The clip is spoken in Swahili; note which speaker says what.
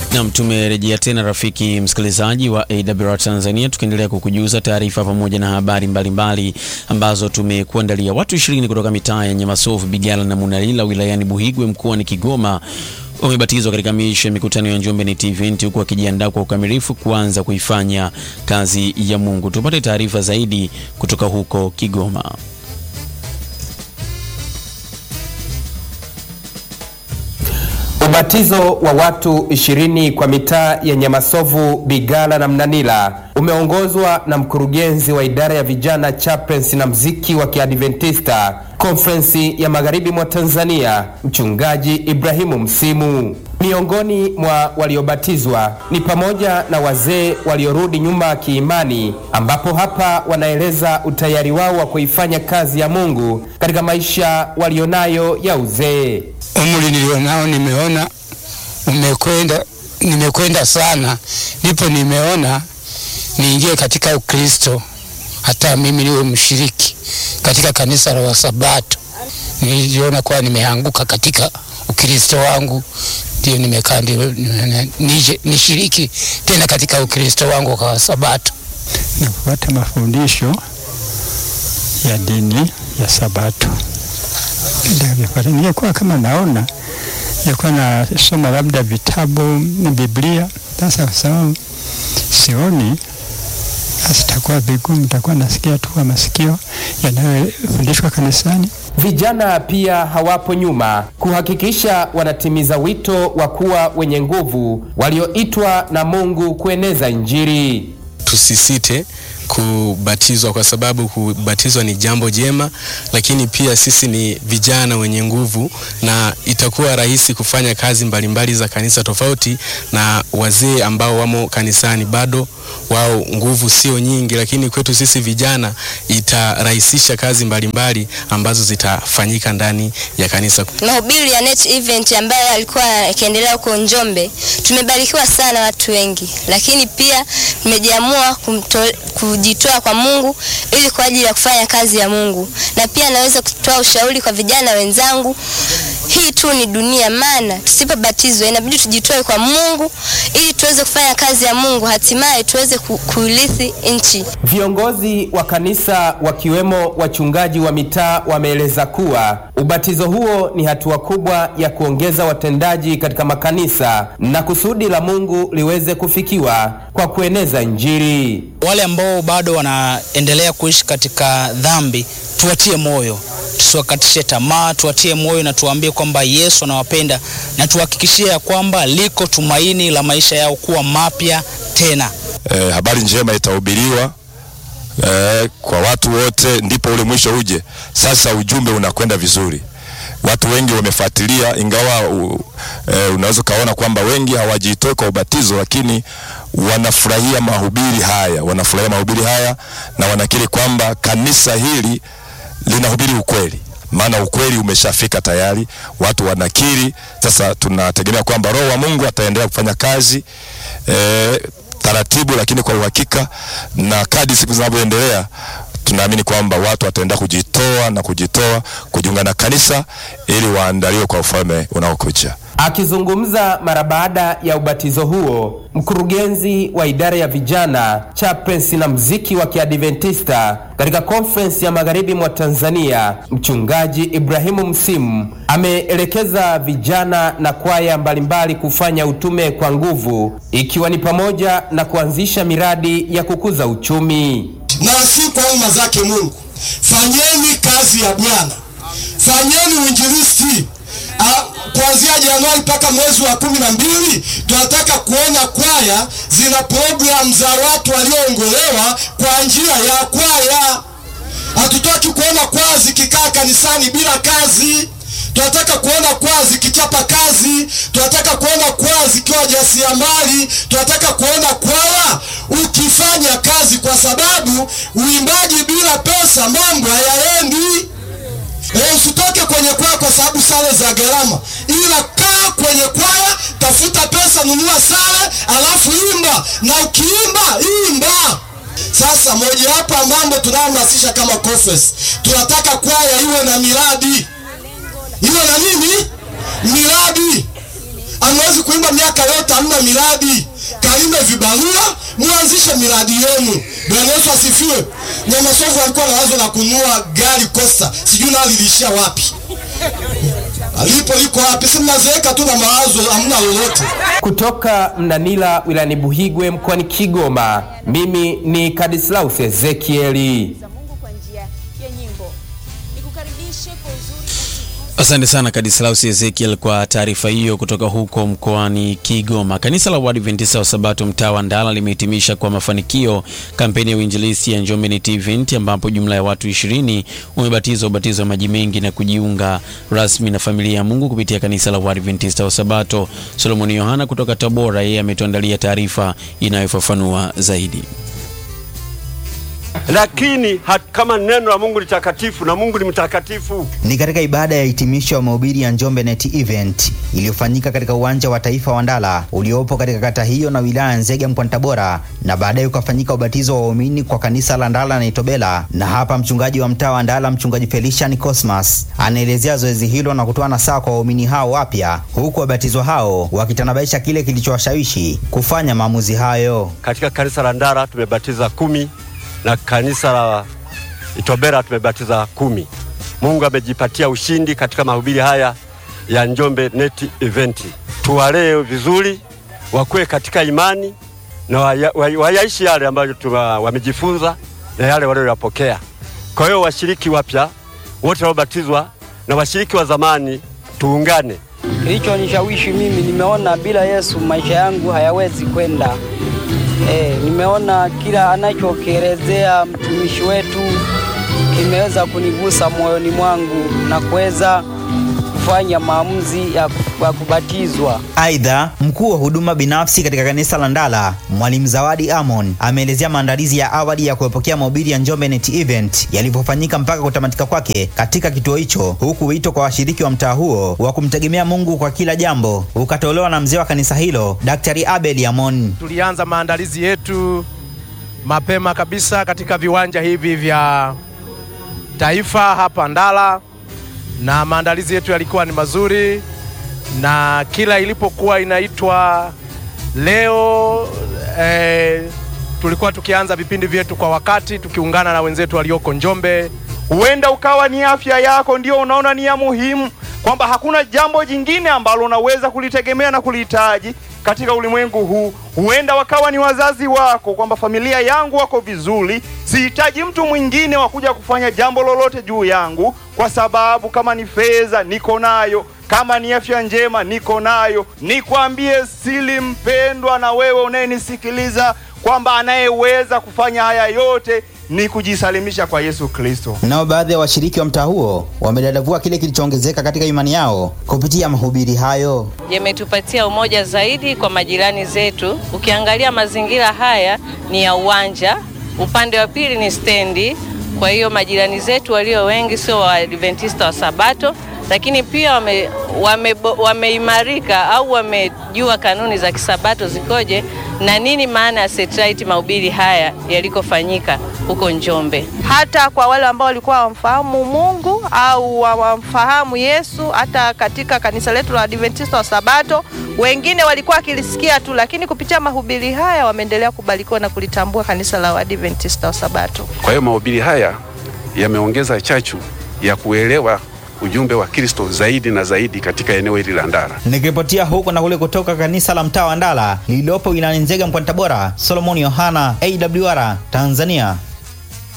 Speaker 1: Nam, tumerejea tena rafiki msikilizaji wa AWR Tanzania, tukiendelea kukujuza taarifa pamoja na habari mbalimbali mbali ambazo tumekuandalia. Watu ishirini kutoka mitaa ya Nyamasovu, Bigala na Munalila wilayani Buhigwe mkoani Kigoma wamebatizwa katika miisho ya mikutano ya Njombe Net Event huku wakijiandaa kwa ukamilifu kuanza kuifanya kazi ya Mungu. Tupate taarifa zaidi kutoka huko Kigoma.
Speaker 2: Ubatizo wa watu ishirini kwa mitaa ya Nyamasovu, Bigala na Mnanila umeongozwa na mkurugenzi wa idara ya vijana chaplains na mziki wa Kiadventista Konferensi ya Magharibi mwa Tanzania, Mchungaji Ibrahimu Msimu. Miongoni mwa waliobatizwa ni pamoja na wazee waliorudi nyuma kiimani, ambapo hapa wanaeleza utayari wao wa kuifanya kazi ya Mungu katika maisha walionayo ya uzee.
Speaker 3: Umri nilionao nimeona umekwenda, nimekwenda sana, ndipo nimeona niingie katika Ukristo, hata mimi niwe mshiriki katika kanisa la Wasabato. Niliona kuwa nimeanguka katika Ukristo wangu, ndio nimekaa ndio nije nishiriki tena katika Ukristo wangu kwa Wasabato
Speaker 4: na kufuata mafundisho ya dini ya Sabato. Ningekuwa kama naona nilikuwa nasoma labda vitabu Biblia. Sasa kwa sababu sioni, basi itakuwa vigumu, nitakuwa nasikia tu kwa masikio yanayofundishwa kanisani.
Speaker 2: Vijana pia hawapo nyuma kuhakikisha wanatimiza wito wa kuwa wenye nguvu walioitwa na Mungu kueneza Injili.
Speaker 5: Tusisite kubatizwa kwa sababu kubatizwa ni jambo jema, lakini pia sisi ni vijana wenye nguvu na itakuwa rahisi kufanya kazi mbalimbali za kanisa tofauti na wazee ambao wamo kanisani bado wao nguvu sio nyingi, lakini kwetu sisi vijana itarahisisha kazi mbalimbali mbali ambazo zitafanyika ndani ya kanisa.
Speaker 6: Mahubiri ya Net Event ambayo alikuwa yakiendelea huko Njombe, tumebarikiwa sana watu wengi, lakini pia tumejiamua kujitoa kwa Mungu ili kwa ajili ya kufanya kazi ya Mungu, na pia naweza kutoa ushauri kwa vijana wenzangu, hii tu ni dunia, maana tusipobatizwa inabidi tujitoe kwa Mungu ili tuweze kufanya kazi ya Mungu, hatimaye tuweze kuirithi nchi.
Speaker 2: Viongozi wa kanisa wakiwemo wachungaji wa mitaa wameeleza kuwa ubatizo huo ni hatua kubwa ya kuongeza watendaji katika makanisa na kusudi la Mungu liweze kufikiwa kwa kueneza Injili.
Speaker 7: Wale ambao bado wanaendelea kuishi katika dhambi, tuwatie moyo tusiwakatishe tamaa, tuwatie moyo na tuwaambie kwamba Yesu anawapenda na tuhakikishie ya kwamba liko tumaini la maisha yao kuwa mapya tena.
Speaker 8: E, habari njema itahubiriwa e, kwa watu wote, ndipo ule mwisho uje. Sasa ujumbe unakwenda vizuri, watu wengi wamefuatilia, ingawa u, e, unaweza ukaona kwamba wengi hawajitoi kwa ubatizo, lakini wanafurahia mahubiri haya, wanafurahia mahubiri haya na wanakiri kwamba kanisa hili linahubiri ukweli, maana ukweli umeshafika tayari, watu wanakiri. Sasa tunategemea kwamba Roho wa Mungu ataendelea kufanya kazi e, taratibu, lakini kwa uhakika, na kadi siku zinavyoendelea tunaamini kwamba watu wataendelea kujitoa na kujitoa kujiunga na kanisa ili waandaliwe kwa ufalme unaokuja.
Speaker 2: Akizungumza mara baada ya ubatizo huo, mkurugenzi wa idara ya vijana chaplains na mziki wa Kiadventista katika Konferensi ya Magharibi mwa Tanzania, Mchungaji Ibrahimu Msimu ameelekeza vijana na kwaya mbalimbali kufanya utume kwa nguvu, ikiwa ni pamoja na kuanzisha miradi ya kukuza uchumi.
Speaker 9: Na si kwa umma zake Mungu, fanyeni kazi ya Bwana, fanyeni uinjilisti kuanzia Januari mpaka mwezi wa kumi na mbili tunataka kuona kwaya zina programu za watu walioongolewa kwa njia ya kwaya. Hatutaki kuona kwaya zikikaa kanisani bila kazi. Tunataka kuona kwaya zikichapa kazi. Tunataka kuona kwaya zikiwa jasiriamali. Tunataka kuona kwaya ukifanya kazi, kwa sababu uimbaji bila pesa mambo hayaendi. E, usitoke kwenye kwaya kwa sababu sare za gharama, ila kaa kwenye kwaya, tafuta pesa, nunua sare, alafu imba, na ukiimba imba. Sasa mojawapo ya mambo tunayohamasisha kama Conference, tunataka kwaya iwe na miradi, iwe na nini? Miradi. Hamwezi kuimba miaka yote hamna miradi, kalime vibarua, muanzishe miradi yenu. Bwana Yesu asifiwe. Nyamasovu alikuwa na wazo la kununua gari Costa, sijui nalo liliishia wapi, alipo liko wapi? Si mnazeeka tu na mawazo, hamna lolote.
Speaker 2: Kutoka Mnanila wilayani Buhigwe mkoani Kigoma, mimi ni Kadislaus Ezekieli.
Speaker 1: Asante sana Kadislaus Ezekiel kwa taarifa hiyo kutoka huko mkoani Kigoma. Kanisa la Waadventista wa Sabato mtaa wa Ndala limehitimisha kwa mafanikio kampeni ya uinjilisti ya Njombe Net Event ambapo jumla ya watu ishirini wamebatizwa ubatizo wa maji mengi na kujiunga rasmi na familia ya Mungu kupitia kanisa la Waadventista wa Sabato. Solomoni Yohana kutoka Tabora, yeye ametuandalia taarifa inayofafanua zaidi.
Speaker 10: lakini hat, kama neno la Mungu ni takatifu na Mungu ni mtakatifu.
Speaker 11: Ni katika ibada ya hitimisho ya mahubiri ya Njombe Net Event iliyofanyika katika uwanja wa taifa wa Ndala uliopo katika kata hiyo na wilaya ya Nzega mkoani Tabora, na baadaye ukafanyika ubatizo wa waumini kwa kanisa la Ndala na Itobela. Na hapa mchungaji wa mtaa wa Ndala, mchungaji Felician Cosmas, anaelezea zoezi hilo na kutoa nasaha kwa waumini hao wapya, huku wabatizwa hao wakitanabaisha kile kilichowashawishi kufanya maamuzi hayo.
Speaker 10: Katika kanisa la Ndara tumebatiza kumi na kanisa la Itobera tumebatiza kumi. Mungu amejipatia ushindi katika mahubiri haya ya Njombe Net Event. Tuwalee vizuri, wakuwe katika imani na waya- waya- wayaishi yale ambayo tuma- wamejifunza na yale walioyapokea. Kwa hiyo washiriki wapya wote waliobatizwa na washiriki wa zamani tuungane.
Speaker 12: Kilichonishawishi mimi, nimeona bila Yesu maisha yangu hayawezi kwenda. E, nimeona kila anachokielezea mtumishi wetu kimeweza kunigusa moyoni mwangu na kuweza kufanya maamuzi ya, ya kubatizwa.
Speaker 11: Aidha, mkuu wa huduma binafsi katika kanisa la Ndala, Mwalimu Zawadi Amon, ameelezea maandalizi ya awali ya kuepokea mahubiri ya Njombe Net Event yalivyofanyika mpaka kutamatika kwake katika kituo hicho, huku wito kwa washiriki wa mtaa huo wa kumtegemea Mungu kwa kila jambo ukatolewa na mzee wa kanisa hilo, Daktari Abel Amon.
Speaker 13: Tulianza maandalizi yetu mapema kabisa katika viwanja hivi vya taifa hapa Ndala, na maandalizi yetu yalikuwa ni mazuri, na kila ilipokuwa inaitwa leo eh, tulikuwa tukianza vipindi vyetu kwa wakati tukiungana na wenzetu walioko Njombe.
Speaker 14: Huenda ukawa ni afya yako ndio unaona ni ya muhimu, kwamba hakuna jambo jingine ambalo unaweza kulitegemea na kulihitaji katika ulimwengu huu. Huenda wakawa ni wazazi wako, kwamba familia yangu wako vizuri, sihitaji mtu mwingine wa kuja kufanya jambo lolote juu yangu, kwa sababu kama ni fedha niko nayo, kama ni afya njema niko nayo. Nikwambie sili mpendwa, na wewe unayenisikiliza, kwamba anayeweza kufanya haya yote ni kujisalimisha kwa Yesu Kristo.
Speaker 11: Nao baadhi ya washiriki wa mtaa huo wamedadavua kile kilichoongezeka katika imani yao kupitia mahubiri hayo.
Speaker 15: yametupatia umoja zaidi kwa majirani zetu. Ukiangalia mazingira haya ni ya uwanja, upande wa pili ni stendi. Kwa hiyo majirani zetu walio wengi sio Waadventista wa Sabato, lakini pia wame, wame, wameimarika au wamejua kanuni za kisabato zikoje na nini maana ya satellite mahubiri haya yalikofanyika huko Njombe.
Speaker 16: hata kwa wale ambao walikuwa hawamfahamu Mungu au hawamfahamu Yesu. Hata katika kanisa letu la Adventista wa Sabato, wengine walikuwa wakilisikia tu, lakini kupitia mahubiri haya wameendelea kubarikiwa na kulitambua kanisa la Adventista wa Sabato.
Speaker 17: Kwa hiyo mahubiri haya yameongeza chachu ya kuelewa ujumbe wa Kristo zaidi na zaidi katika eneo hili la Ndara.
Speaker 11: Nikiripotia huko na kule kutoka kanisa la mtaa wa Ndala lililopo wilayani Nzega mkoani Tabora, Solomon Yohana, AWR Tanzania.